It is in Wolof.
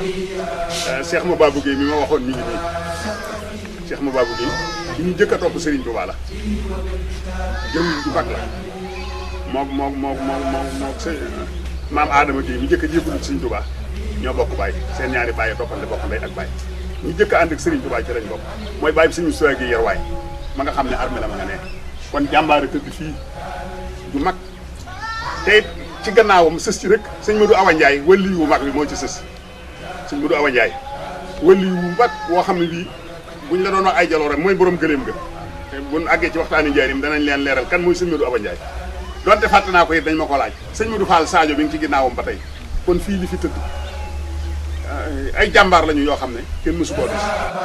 Cheikh Mababou Guèye mi ma waxoon mi ngi nii Cheikh Mababou Guèye ki ñu jëkk a topp Serigne Touba la jëm ju mag la moom moom moom moom moom moom sëñ maam Adama Guèye mi jëkk a jébbalu ci Serigne Touba ñoo bokk baay seen ñaari baay toppante bokk ndey ak baay ñu jëkk a ànd ak Serigne Touba ci lañ bokk mooy baay bi suñu soxla gi yer waay ma nga xam ne armée la ma nga ne kon jàmbaare tëdd fii du mag te it ci gannaawam sës ci rek sëñ Modou Awa Ndiaye wëlli wu mag bi moo ci sës sëñ Modou Awa Ndiaye wëlli wu mag woo xam ne bii buñ la doon wax ay jaloore mooy borom gëléem ga te buñ àggee ci waxtaani njaarim danañ leen leeral kan mooy sëñ Modou Awa Ndiaye donte fàtte naa ko it dañ ma ko laaj sëñ Modou Fall Sadio bi ngi ci ginnaawam ba tey kon fii li fi tëdd ay jàmbaar lañu yoo xam ne kenn mësu koo gis